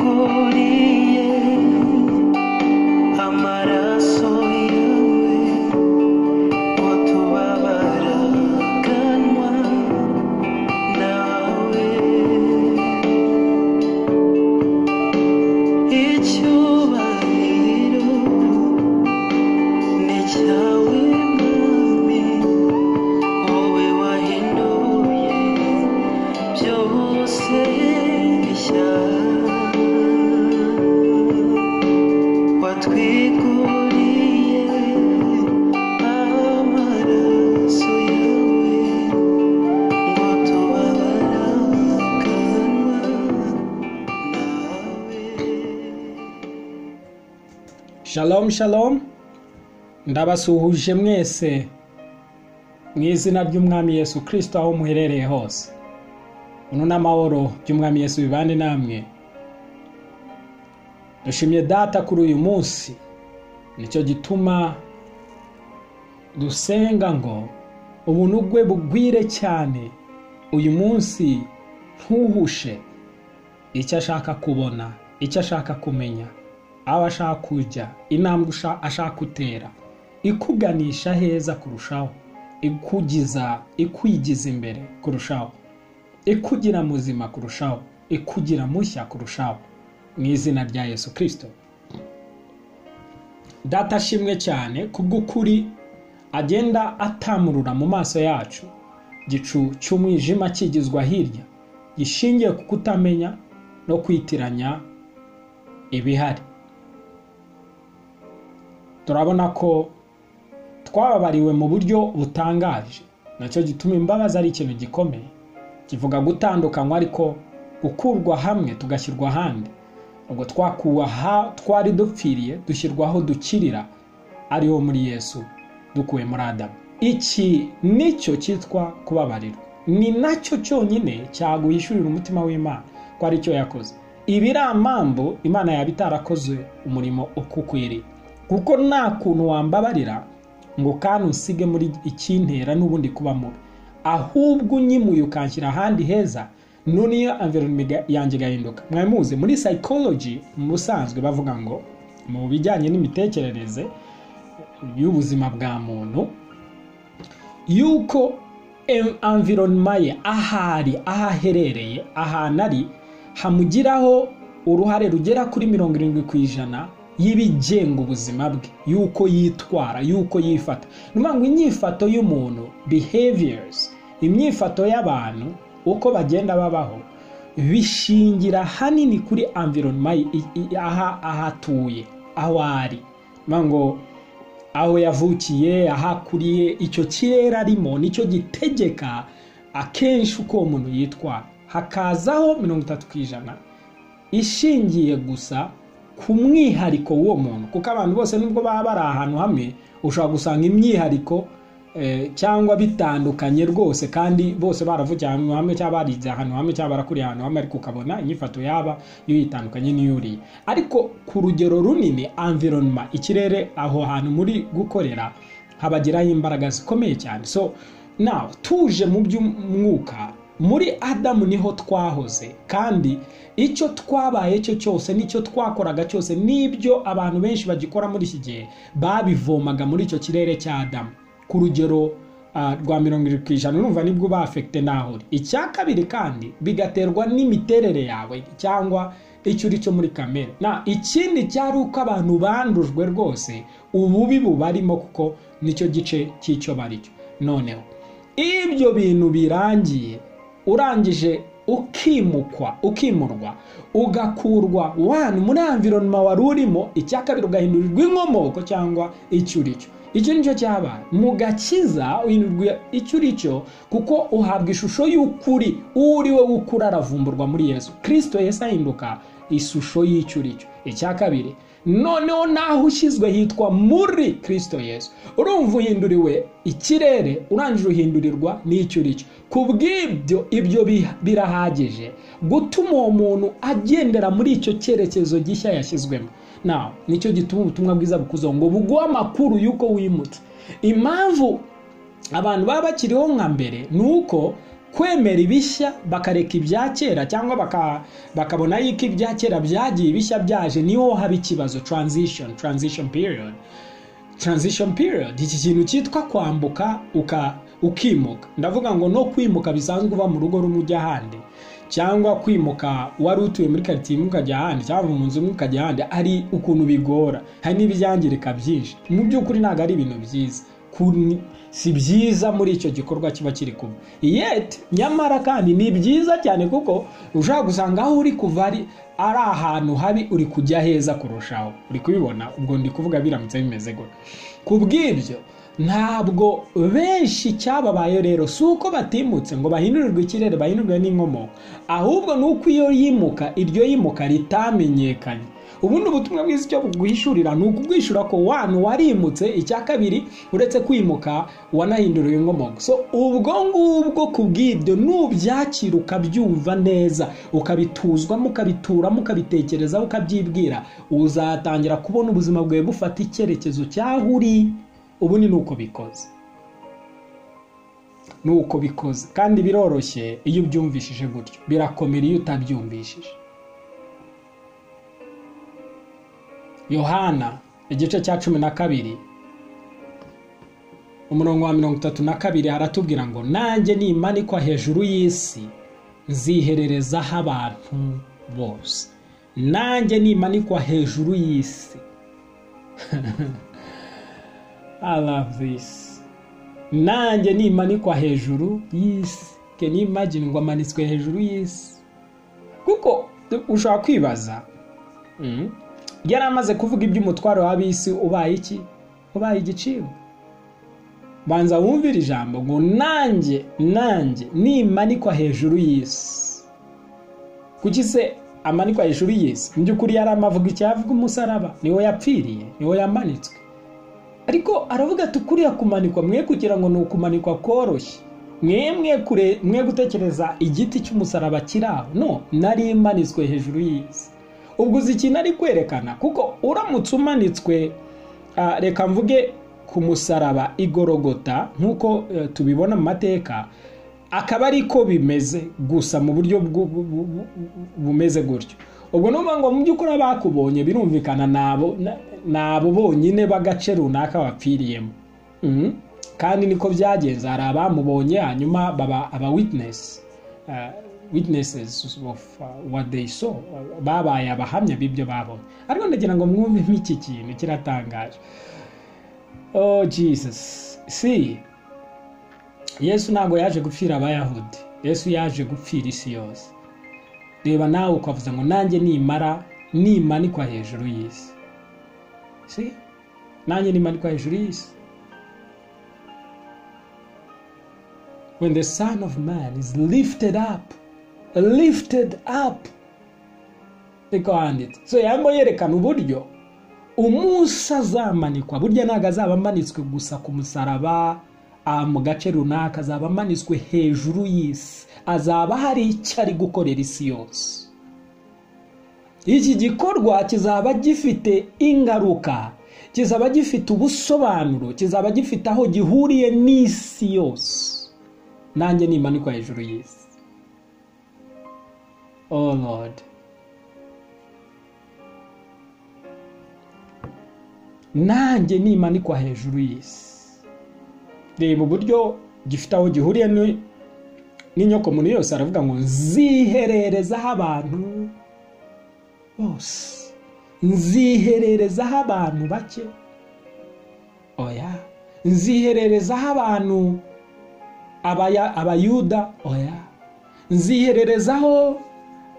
watwiguriye amaraso yawe ngo tubabaraganwa nawe icyubahiro ni cyawe mwami wowe wahinduye byose bishya watwiguriye amaraso yawe ngo tubabaraganwa nawe Shalom shalom ndabasuhuje mwese mu izina ry'umwami Yesu kirisito aho muherereye hose uno n'amahoro by'umwami Yesu bibane namwe dushimye data kuri uyu munsi nicyo gituma dusenga ngo ubuntu bwe bugwire cyane uyu munsi ntuhushe icyo ashaka kubona icyo ashaka kumenya aho ashaka kujya intambwe usha- ashaka gutera ikuganisha heza kurushaho ikugiza ikwigiza imbere kurushaho ikugira muzima kurushaho ikugira mushya kurushaho mu izina rya yesu kirisito data ashimwe cyane kubw'ukuri agenda atamurura mu maso yacu gicu cy'umwijima kigizwa hirya gishingiye ku kutamenya no kwitiranya ibihari turabona ko twababariwe mu buryo butangaje nacyo gituma imbabazi ari ikintu gikomeye kivuga gutandukanywa ariko gukurwa hamwe tugashyirwa ahandi ubwo twakuwe aha twari dupfiriye dushyirwaho dukirira ariho muri yesu dukuwe muri adamu iki nicyo cyitwa kubabarirwa ni nacyo cyonyine cyaguhishurira umutima w'imana ko aricyo yakoze ibi ari amambu imana yaba itarakoze umurimo ukukwiriye kuko nta kuntu wambabarira ngo kandi usige muri ikintera n'ubundi kuba mubi ahubwo unyimuye ukanshyira ahandi heza nuniyo environment yanjye igahinduka mwari muzi muri psychology mu busanzwe bavuga ngo mu bijyanye n'imitekerereze y'ubuzima bwa muntu yuko em- environment ye ahari aho aherereye ahantu ari hamugiraho uruhare rugera kuri mirongo irindwi ku ijana y'ibigenga ubuzima bwe yuko yitwara yuko yifata ni ukuvuga ngo inyifato y'umuntu behaviors imyifato y'abantu uko bagenda babaho bishingira hanini kuri environment ye, i- i- aha aho atuye aho ari ni ukuvuga ngo aho yavukiye aho akuriye icyo kirere arimo nicyo gitegeka akenshi uko uwo muntu yitwara hakazaho mirongo itatu ku ijana ishingiye gusa ku mwihariko w'uwo muntu kuko abantu bose nubwo baba bari ahantu hamwe ushobora gusanga imyihariko eh, cyangwa bitandukanye rwose kandi bose baravukiye ahantu hamwe cyangwa barize ahantu hamwe cyangwa barakuriye ahantu hamwe ariko ukabona inyifato yaba yo yitandukanye n'iyuriye ariko ku rugero runini environment ikirere aho hantu muri gukorera habagiraho imbaraga zikomeye cyane so nawe tuje mu by'umwuka muri adamu niho twahoze kandi icyo twabaye cyo cyose n'icyo twakoraga cyose n'ibyo abantu benshi bagikora muri iki gihe babivomaga muri icyo kirere cya adamu ku rugero ah, rwa mirongo irindwi ku ijana urumva nibwo uba afegite n'aho uri icya kabiri kandi bigaterwa n'imiterere yawe cyangwa icyo uri cyo muri kamere na ikindi cyari uko abantu bandujwe rwose ububi bubarimo kuko nicyo gice cy'icyo baricyo noneho ibyo bintu birangiye urangije ukimukwa ukimurwa ugakurwa wani muri environment wari urimo icya kabiri ugahindurirwa inkomoko cyangwa icyo uri cyo icyo ni cyo cyabaye mu gakiza uhindurwa icyo uri cyo kuko uhabwa ishusho y'ukuri uwo uri we w'ukuri aravumburwa muri yesu kirisito yesu ahinduka ishusho y'icyo uri cyo icya kabiri noneho naho ushyizwe hitwa muri kirisito yesu urumva uhinduriwe ikirere urangije uhindurirwa n'icyo uri cyo ku bw'ibyo ibyo biha- birahagije gutuma uwo muntu agendera muri icyo cyerekezo gishya yashyizwemo nawe nicyo gituma ubutumwa bwiza bukuzaho ngo buguhe amakuru y'uko wimutse impamvu abantu baba bakiriho nka mbere ni uko kwemera ibishya bakareka ibya kera cyangwa baka- bakabona yuko ibya kera byagiye ibishya byaje niho haba ikibazo transition transition period transition period iki kintu cyitwa kwambuka uka ukimuka ndavuga ngo no kwimuka bisanzwe uva mu rugo rumwe ujya ahandi cyangwa kwimuka wari utuye muri karitsiye imwe ukajya ahandi cyangwa mu nzu imwe ukajya ahandi ari ukuntu bigora hari n'ibyangirika byinshi mu by'ukuri ntabwo ari ibintu byiza Kun- si byiza muri icyo gikorwa kiba kiri kuba yet nyamara kandi ni byiza cyane kuko ushobora gusanga aho uri kuva ari ari ahantu habi uri kujya heza kurushaho uri kubibona ubwo ndi kuvuga biramutse bimeze gutya ku bw'ibyo ntabwo benshi cyababaye rero si uko batimutse ngo bahindurirwe ikirere bahindurirwe n'inkomoko ahubwo ni uko iyo yimuka iryo yimuka ritamenyekanye ubundi ubutumwa bwiza icyo buguhishurira ni ukubwishura ko wanu warimutse icya kabiri uretse kwimuka wanahinduriwe inkomoko so ubwo ngubwo ku bw'ibyo nubyakira ukabyumva neza ukabituzwamo ukabituramo ukabitekerezaho ukabyibwira uzatangira kubona ubuzima bwawe bufata icyerekezo cyaho uri ubu ni uko bikoze ni uko bikoze kandi biroroshye iyo ubyumvishije gutyo birakomera iyo utabyumvishije yohana igice cya cumi na kabiri umurongo wa mirongo itatu na kabiri haratubwira ngo nanjye nimanikwa hejuru y'isi nziherereza abantu bose nanjye nimanikwa hejuru y'isi I love this. Nanjye nimanikwa hejuru y'isi. Can you imagine ngo amanitswe hejuru y'isi? Kuko ushobora kwibaza. Mm. Yari amaze kuvuga iby'umutwaro w'ab'isi ubaye iki? Ubaye igiciro. Banza wumvire ijambo ngo nanjye, nanjye nimanikwa hejuru y'isi. Kuki se amanikwa hejuru y'isi? Mu by'ukuri yari amavuga icyavuga umusaraba. Niwo yapfiriye, niwo yamanitswe ariko aravuga ati kuriya kumanikwa mwe kugira ngo ni ukumanikwa koroshye mwemwe kure mwe gutekereza igiti cy'umusaraba kiri aho no nari imanitswe hejuru y'isi ubwo uzi ikintu ari kwerekana kuko uramutse umanitswe ah, reka mvuge ku musaraba igorogota nk'uko eh, tubibona mu mateka akaba ari ko bimeze gusa mu buryo bwu- bu- bu- bu- bumeze gutyo ubwo ni ukuvuga ngo mu by'ukuri abakubonye birumvikana ni abo- na- ni abo bonyine b'agace runaka bapfiriyemo Mhm. kandi niko byagenze hari abamubonye hanyuma baba aba witness uh, witnesses of uh, what they saw Uh, babaye abahamya b'ibyo babonye ariko ndagira ngo mwumvemo iki kintu kiratangaje oh jesus see yesu ntabwo yaje gupfira abayahudi yesu yaje gupfira isi yose reba nawe ukavuza ngo nanjye nimara nimanikwa hejuru y'isi si nanjye nimanikwa hejuru y'isi when the son of man is lifted up lifted up niko handitse so yarimo yerekana uburyo umunsi azamanikwa burya ntabwo azaba amanitswe gusa ku musaraba ah, mu gace runaka azaba amanitswe hejuru y'isi azaba hari icyo ari gukorera isi yose iki gikorwa kizaba gifite ingaruka kizaba gifite ubusobanuro kizaba gifite aho gihuriye n'isi yose nanjye nimanikwa hejuru y'isi oh lord nanjye nimanikwa hejuru y'isi reba uburyo gifite aho gihuriye ni- n'inyoko muntu yose aravuga ngo nzihererezaho abantu bose nzihererezaho abantu bake oya nzihererezaho abantu abaya- abayuda oya nzihererezaho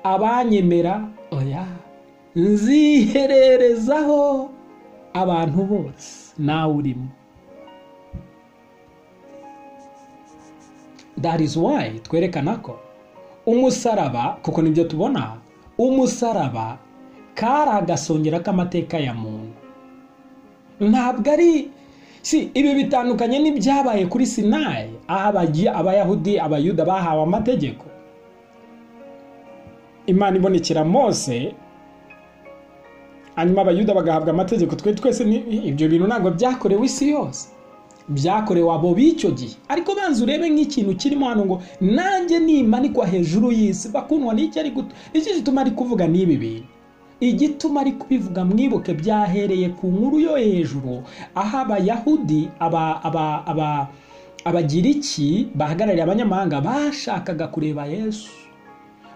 abanyemera oya nzihererezaho abantu bose nawe urimo that is why twerekana ko umusaraba kuko nibyo tubona umusaraba kari agasongera k'amateka ya muntu ntabwo ari si ibi bitandukanye n'ibyabaye kuri sinayi aho abagiye abayahudi abayuda bahawe amategeko imana ibonekera mose hanyuma abayuda bagahabwa amategeko twe twese ni- ibyo bintu ntabwo byakorewe isi yose byakorewe abo b'icyo gihe ariko banza urebe nk'ikintu kirimo hano ngo nanjye nimanikwa hejuru y'isi bakundwa n'icyo ari gutu iki gituma ari kuvuga n'ibi bintu igituma ari kubivuga mwibuke byahereye ku nkuru yo hejuru aho abayahudi aba aba aba abagiriki bahagarariye abanyamahanga bashakaga kureba yesu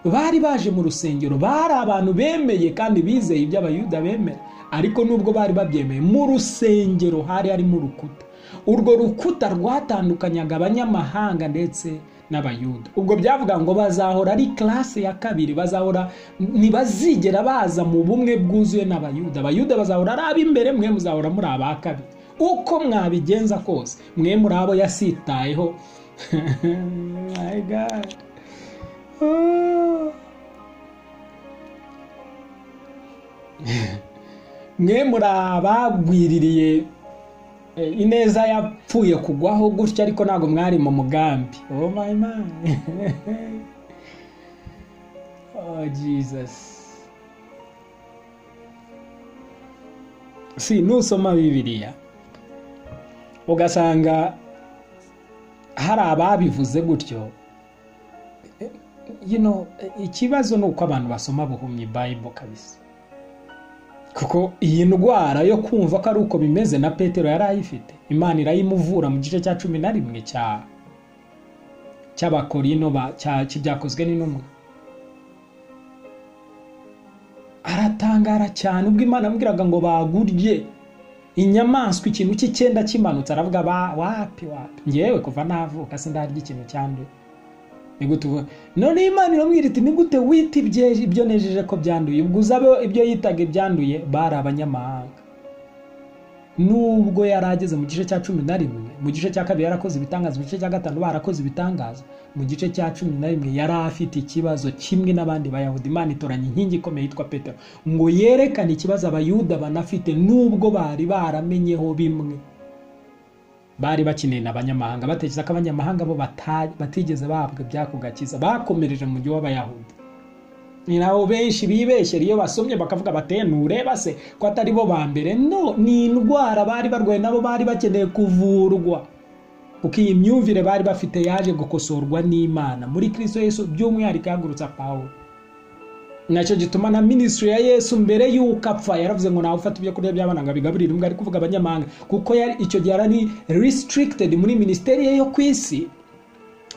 bari baje mu rusengero bari abantu bemeye kandi bizeye ibyo abayuda bemera ariko nubwo bari babyemeye mu rusengero hari harimo urukuta urwo rukuta rwatandukanyaga abanyamahanga ndetse n'abayuda ubwo byavuga ngo bazahora ari classe ya kabiri bazahora ntibazigera baza mu bumwe bwuzuye n'abayuda abayuda bazahora ari ab'imbere mwe muzahora muri aba kabiri uko mwabigenza kose mwe muri abo yasitayeho my god mwe murabagwiririye eh, ineza yapfuye kugwaho gutya ariko ntabwo mwari mu mugambi oh my man oh jesus si nusoma bibiliya ugasanga hari ababivuze gutyo you know, ikibazo ni uko abantu basoma buhumyi Bible kabisa kuko iyi ndwara yo kumva ko ari uko bimeze na petero yari ayifite imana irayimuvura mu gice cya cumi na rimwe cya cy'abakorino ba- cya- cy'ibyakozwe n'intumwa aratangara cyane ubwo imana amubwiraga ngo bagurye inyamaswa ikintu cy'icyenda kimanutse aravuga ba- wapi wapi ngewe kuva navuka sindarya ikintu cyanduye ni gute ubu none imana iramubwira iti ni gute wita ibye- ibyo nejeje ko byanduye ubwo uzabe ibyo yitaga ibyanduye bari abanyamahanga nubwo yari ageze mu gice cya cumi na rimwe mu gice cya kabiri yarakoze ibitangaza mu gice cya gatanu barakoze ibitangaza mu gice cya cumi na rimwe yari afite ikibazo kimwe n'abandi bayahudi imana itoranya inkingi ikomeye yitwa petero ngo yerekane ikibazo abayuda banafite nubwo bari baramenyeho bimwe bari bakeneye abanyamahanga batekereza ko abanyamahanga bo bata- batigeze bahabwa ibyako gakiza bakomereje mu gihe w'abayahudi ni nabo benshi bibeshyera iyo basomye bakavuga bateye ntureba se ko atari bo ba mbere no ni indwara bari barwaye nabo bari bakeneye kuvurwa kuko iyi myumvire bari bafite yaje gukosorwa n'imana muri kristo yesu by'umwihariko yahagurutsa pawulo nacyo gituma na minisitiri ya yesu mbere y'uko apfa yaravuze ngo nawe ufata ibyo kurya by'abana ngo abigaburire imbwa ari kuvuga abanyamahanga kuko yari icyo gihe yari ari restricted muri minisiteri ye yo ku isi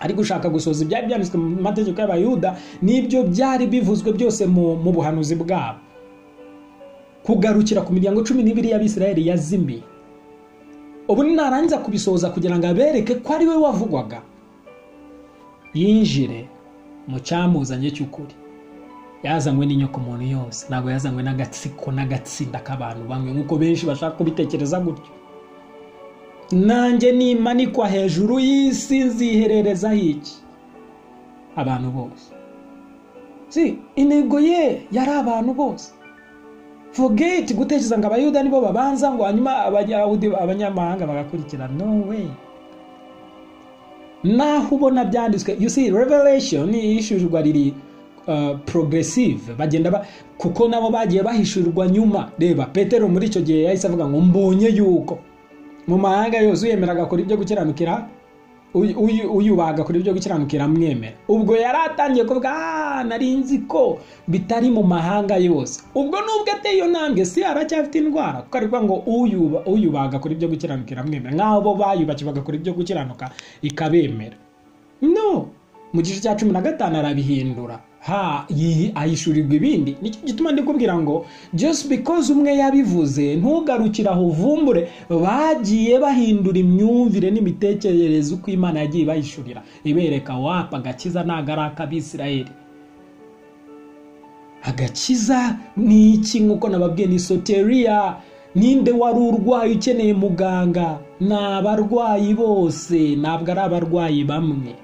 ari gushaka gusohoza ibyari byanditswe mu mategeko y'abayuda n'ibyo byari bivuzwe byose mu, mu buhanuzi bwabo kugarukira ku miryango cumi n'ibiri y'abisirayeli yazimiye ubu narangiza kubisohoza kugira ngo abereke ko ari we wavugwaga yinjire mu cyamuzanye cy'ukuri yazanywe n'inyoko muntu yose ntabwo yazanywe n'agatsiko n'agatsinda k'abantu bamwe nk'uko benshi bashaka kubitekereza gutyo nanjye nimanikwa hejuru y'isi nzihererezaho iki abantu bose si intego ye yari abantu bose forget gutekereza ngo abayuda nibo babanza ngo hanyuma abayahudi abanyamahanga bagakurikira no way naho ubona byanditswe you see revelation yishyurirwa riri uh, progressive bagenda ba, kuko nabo bagiye bahishurirwa nyuma reba petero muri icyo gihe yahise avuga ngo mbonye yuko mu mahanga yose uyemera agakora ibyo gukiranukira uy- uy- uyubaha agakora ibyo gukiranukira amwemera ubwo yari atangiye kuvuga "Ah, nari nzi ko bitari mu mahanga yose ubwo nubwo ateye iyo ntambwe si aracyafite indwara kuko ari kuvuga ngo "Uyuba- uyubaha agakora ibyo gukiranukira amwemera nk'aho bo bayubakiye bagakora ibyo gukiranuka ikabemera no mu gice cya cumi na gatanu arabihindura ha yi- ahishurirwa ibindi nicyo gituma ndikubwira ngo just because umwe yabivuze ntugarukire aho uvumbure bagiye bahindura imyumvire n'imitekerereze uko imana yagiye bayishurira ibereka wapa agakiza ntago ari ak'abisirayeli agakiza ni iki nk'uko nababwiye ni soteriya ninde wari urwaye ukeneye muganga ni abarwayi bose ntabwo ari abarwayi bamwe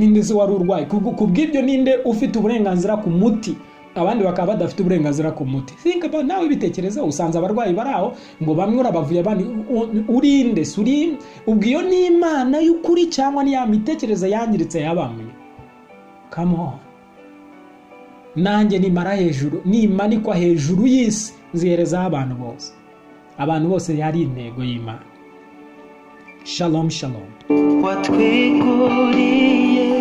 ninde se wari urwaye Ku- ku bw'ibyo ninde ufite uburenganzira ku muti abandi bakaba badafite uburenganzira ku muti think about nawe bitekereza usanze abarwayi bari aho ngo bamwe urabavuye abandi u- urinde si uri ubwo iyo ni imana y'ukuri cyangwa ni ya mitekerereze yangiritse ya bamwe come on nanjye nimara hejuru nimanikwa hejuru y'isi nziherezaho abantu bose abantu bose yari intego y'imana shalom shalom watwikuriye